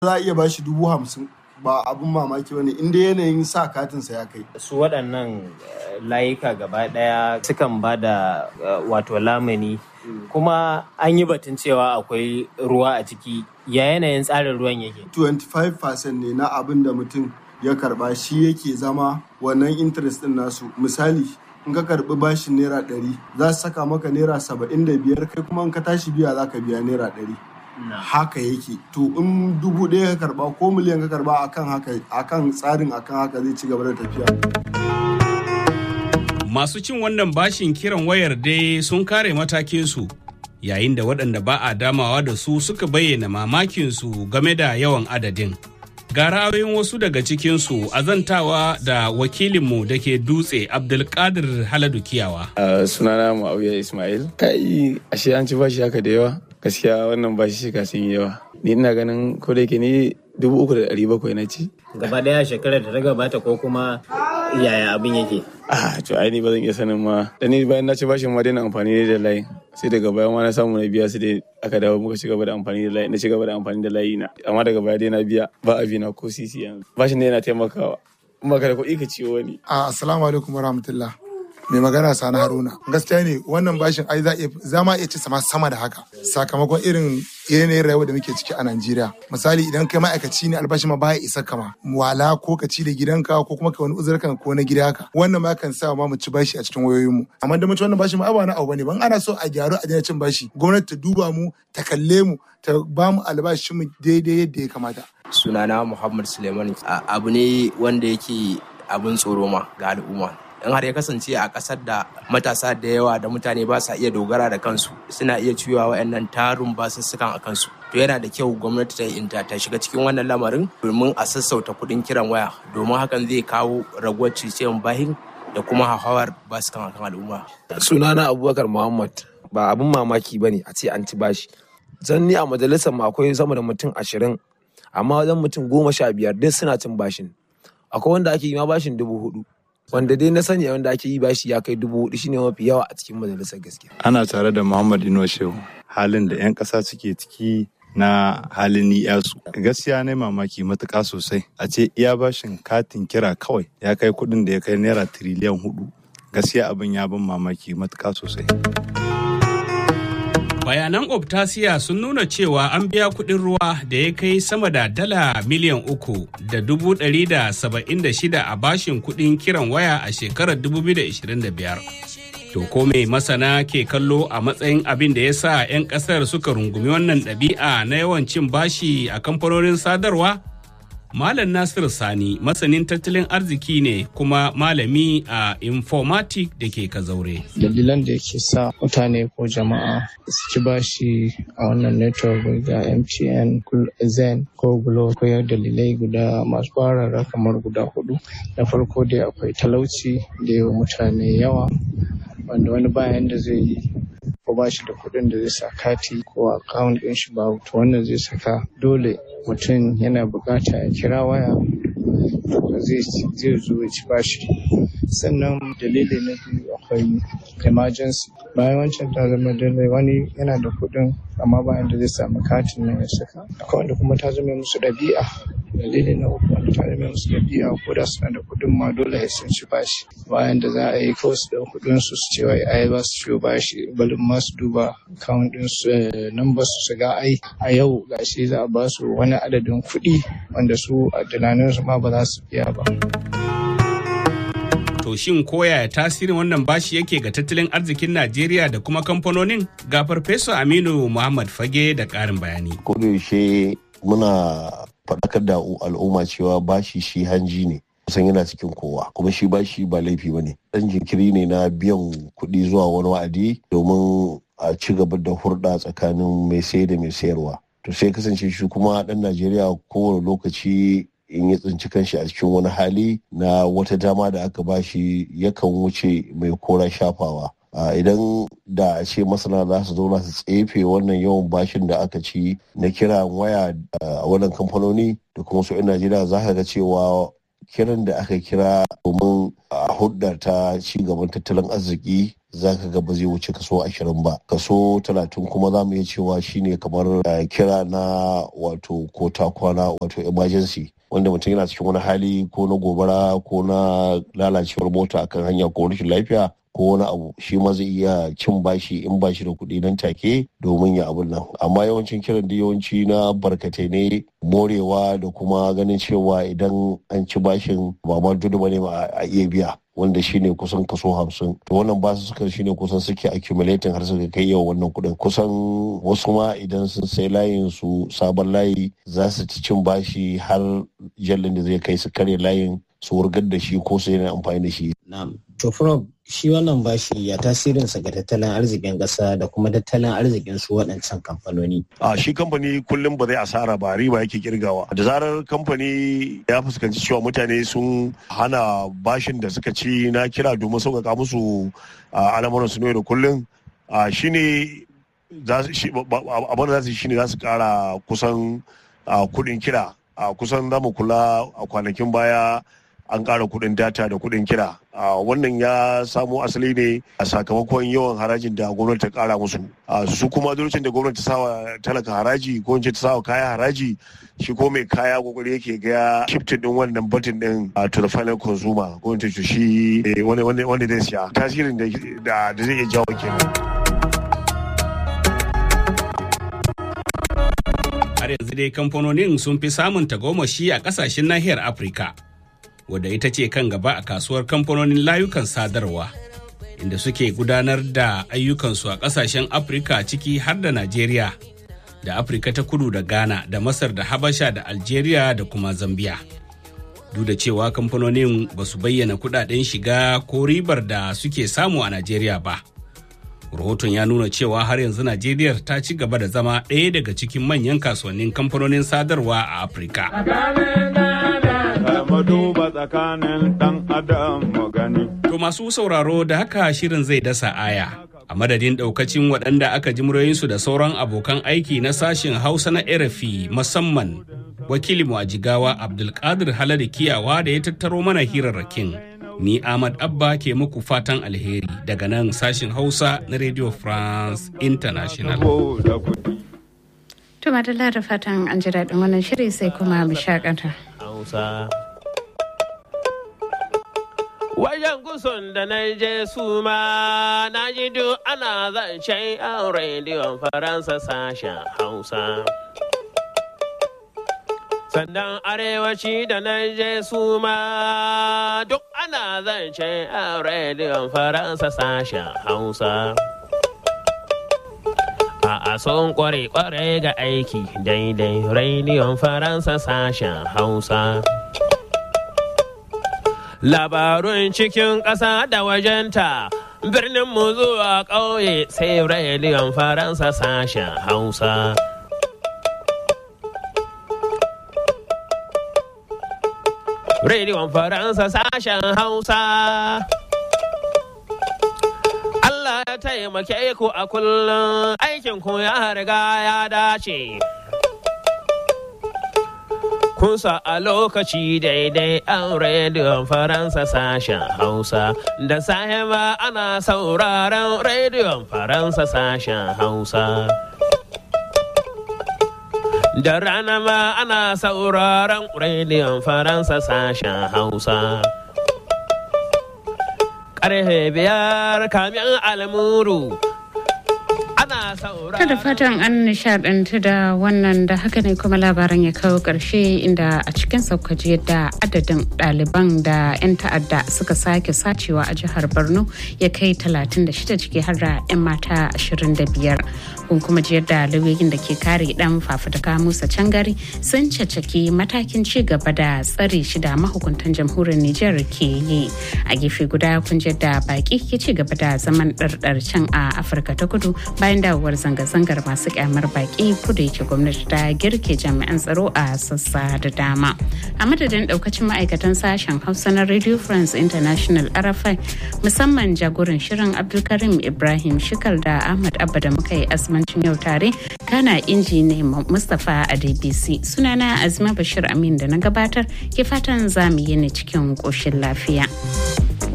za a iya bashi dubu hamsin ba abin mamaki bane inda yanayin sa katinsa ya kai su waɗannan layuka gaba ɗaya sukan ba da wato lamani kuma an yi batun cewa akwai ruwa a ciki ya yanayin tsarin ruwan yake 25% ne na abin da mutum ya karba shi yake zama wannan interest din nasu misali in ka karbi bashin naira ɗari za su saka maka naira saba'in da biyar kai kuma in ka tashi biya za ka biya naira ɗari haka yake to in dubu ɗaya ka karba ko miliyan ka karba akan haka akan tsarin akan haka zai ci gaba da tafiya masu cin wannan bashin kiran wayar dai sun kare matakinsu yayin da waɗanda ba a damawa da su suka bayyana mamakinsu game da yawan adadin ga ra'ayoyin wasu daga cikinsu azantawa da wakilinmu da ke dutse abdulkadir haladu kiyawa sunana ma'auya ismail kai ashe an ci bashi haka da yawa gaskiya wannan bashi shika sun yi yawa ni ina ganin ko da yake ni dubu uku da ɗari bakwai na ci gaba ɗaya shekarar da ta gabata ko kuma yaya abin yake ah to ai ni ba zan iya sanin ma da ni bayan na ci bashin ma daina amfani da layi sai daga baya ma na samu na biya su dai aka dawo muka ci gaba da amfani da layi na ci gaba da amfani da layi na amma daga baya dai na biya ba a na ko sisi yanzu bashin ne yana taimakawa in ba ka da kuɗi ka ciwo wani assalamu alaikum warahmatullah mai magana sani haruna gaskiya ne wannan bashin ai za ma iya ci sama sama da haka sakamakon irin yanayin rayuwa da muke ciki a najeriya misali idan kai ma'aikaci ne albashi ma baya isa kama wala ko ka ci da gidanka ko kuma ka wani uzurkan ko na gida haka wannan ma kan sa ma mu ci bashi a cikin wayoyin mu amma da mutum wannan bashi ma ba na abu bane ban ana so a gyaru a daina cin bashi gwamnati ta duba mu ta kalle mu ta ba mu albashin mu daidai yadda ya kamata sunana muhammad suleiman abu ne wanda yake abin tsoro ma ga al'umma in har ya kasance a ƙasar da matasa da yawa da mutane ba sa iya dogara da kansu suna iya ciwa wa'annan tarun basussukan a kansu to yana da kyau gwamnati ta inta ta shiga cikin wannan lamarin domin a sassauta kuɗin kiran waya domin hakan zai kawo raguwar ciciyan bahin da kuma hauhawar basukan akan al'umma sunana abubakar muhammad ba abin mamaki ba ne a ce an ci bashi zan ni a majalisar mu akwai sama da mutum ashirin amma wajen mutum goma sha biyar duk suna cin bashin akwai wanda ake yi ma bashin dubu hudu wanda dai na sani wanda ake yi bashi ya kai dubu hudu shine mafi yawa a cikin majalisar gaskiya. Ana tare da Muhammad Ino Shehu halin da 'yan ƙasa suke ciki na halin ni'yasu. Gaskiya ne mamaki matuƙa sosai. A ce iya bashin katin kira kawai ya kai kuɗin da ya kai naira tiriliyan hudu. Gaskiya abin ya bin mamaki matuƙa sosai. bayanan optasiya sun nuna cewa an biya kuɗin ruwa da ya kai sama da dala miliyan uku da dubu ɗari da saba'in da shida a bashin kuɗin kiran waya a shekarar 2025 to ko mai masana ke kallo a matsayin abin da ya sa 'yan ƙasar suka rungumi wannan ɗabi'a na yawan cin bashi a kamfanonin sadarwa Malam Nasir Sani masanin tattalin arziki ne kuma malami a informatic da ke kazaure. Dalilan da yake sa mutane ko jama'a su ci bashi a wannan network ga MTN, Zen ko Glo akwai dalilai guda masu barara kamar guda hudu. Na farko dai akwai talauci da yawa mutane yawa wanda wani bayan da zai yi ko ba shi da kuɗin da zai sa kati ko akawun ɗin shi ba to wannan zai saka dole mutum yana bukata ya kira waya zai zo ya ci bashi sannan dalili na biyu akwai emergency bayan wancan ta zama dalilai wani yana da kuɗin amma bayan da zai samu katin nan ya saka akwai wanda kuma ta zama musu ɗabi'a dalili na uku wanda ta zama musu ɗabi'a ko da suna da kuɗin ma dole ya sun ci bashi bayan da za a yi kawai su da kuɗin su su ce wai ai ba su ciwo bashi balin ma su duba akawun ɗin su number su su ga ai a yau gashi za a ba su wani adadin kuɗi wanda su a tunaninsu ma ba za su biya ba. To shin koya tasirin wannan bashi yake ga tattalin arzikin Najeriya da kuma kamfanonin? Ga Farfesa Aminu Muhammad Fage da ƙarin bayani. Kodayaushe muna faɗakar da al'umma cewa bashi shi hanji ne. kusan yana cikin kowa kuma shi bashi ba laifi ba ne ɗan jinkiri ne na biyan kuɗi zuwa wani wa'adi domin a ci gaba da hurɗa tsakanin mai sai da mai sayarwa to sai kasance shi kuma ɗan najeriya kowane lokaci in ya tsinci kanshi a cikin wani hali na wata dama da aka bashi yakan wuce mai kora shafawa idan da a ce masana za su zauna su tsefe wannan yawan bashin da aka ci na kira waya a wannan kamfanoni da kuma su 'yan najeriya za ka ga cewa kiran da aka kira domin a hudda ta ci gaban tattalin arziki za ka ga ba zai wuce kaso ashirin ba kaso talatin kuma za mu iya cewa shine kamar kira na wato ko ta kwana wato emergency wanda mutum yana cikin wani hali ko na gobara ko na lalacewar mota akan hanya ko rashin lafiya ko wani abu shi ma zai iya cin bashi in ba shi da kuɗi nan take domin ya abun nan amma yawancin kiran da yawanci na barkatai ne morewa da kuma ganin cewa idan an ci bashin ba ma dudu bane ba a iya biya wanda shine kusan kaso hamsin wannan basu suka shine kusan suke accumulating har suka kai yawa wannan kuɗin kusan wasu ma idan sun sai layin su sabon layi za su ci cin bashi har jallin da zai kai su karya layin su wurgar da shi ko su yana amfani da shi. Na'am. To Prof, shi wannan bashi ya tasirinsa ga tattalin arzikin ƙasa da kuma tattalin arzikin su waɗancan kamfanoni. A shi kamfani kullum ba zai asara ba riba yake kirgawa. Da zarar kamfani ya fuskanci cewa mutane sun hana bashin da suka ci na kira domin sauƙaƙa musu al'amuran su da kullum shi ne abin da za su yi shi ne za su ƙara kusan kuɗin kira. kusan za mu kula a kwanakin baya an ƙara kuɗin data da kuɗin kira wannan ya samo asali ne a sakamakon yawan harajin da gwamnati ta ƙara musu su kuma lokacin da gwamnati ta sawa talaka haraji ko ta sawa kaya haraji shi ko mai kaya kokari yake ga shifting din wannan batin din to the final consumer ko ta shi wanda zai siya tasirin da zai iya jawo kenan har yanzu dai kamfanonin sun fi samun tagomashi a kasashen nahiyar afirka wadda ita ce kan gaba a kasuwar kamfanonin layukan sadarwa inda suke gudanar da ayyukansu a kasashen afirka ciki har da najeriya da afirka ta kudu da ghana da masar da habasha da algeria da kuma zambia duk da cewa kamfanonin ba su bayyana kudaden shiga ko ribar da suke samu a najeriya ba rahoton ya nuna cewa har yanzu najeriya ta ci gaba da zama ɗaya daga cikin manyan kasuwannin kamfanonin sadarwa a afirka to masu sauraro da haka shirin zai dasa aya a madadin ɗaukacin waɗanda aka ji muryoyinsu da sauran abokan aiki na sashen hausa na rfi musamman wakilinmu a jigawa abdulkadir haladu kiyawa da ya tattaro mana hirarrakin ni Ahmad Abba ke muku fatan alheri daga nan sashin Hausa na Radio France International. To madalla da fatan an ji daɗin wannan shiri sai kuma mu shakata. Hausa. Wajen gusun da na je su ma na ji duk ana zancen a rediyon Faransa sashen Hausa. sannan arewaci da na je su ma duk ana zance a rediyon faransa sashen hausa a son kware-kware ga aiki daidai rediyon faransa sashen hausa labarun cikin ƙasa da wajenta birnin mu zuwa ƙauye sai rediyon faransa sashen hausa Rediyon Faransa sashen Hausa. Allah ya taimake ku a kullum aikin ku ya riga ya dace. Kunsa a lokaci daidai an rediyon Faransa sashen Hausa. Da sahiba ana sauraron rediyon Faransa sashen Hausa. Da rana ma ana sauraron rediyon Faransa sashen Hausa. Ƙarfe biyar kamin almuru. Ana sauraron. Kada fatan an nishadantu da wannan da haka ne kuma labaran ya kawo ƙarshe inda a cikin saukaji yadda adadin ɗaliban da 'yan ta'adda suka sake sacewa a jihar Borno ya kai 36 ciki har da 'yan mata 25. kun kuma ji yadda lauyoyin da ke kare dan fafutuka musa cangari sun cacaki matakin ci gaba da tsare shi da mahukuntan jamhuriyar nijar ke yi a gefe guda kun ji yadda baki ke ci gaba da zaman ɗarɗar can a afirka ta kudu bayan dawowar zanga-zangar masu kyamar baki kudu yake gwamnati ta girke jami'an tsaro a sassa da dama a madadin daukacin ma'aikatan sashen hausa na radio france international rfi musamman jagoran shirin abdulkarim ibrahim shikal da ahmad abba da muka yi asman yammacin yau tare kana injini mustapha a dbc sunana azima bashir amin da na gabatar ke fatan za mu yi ne cikin ƙoshin lafiya.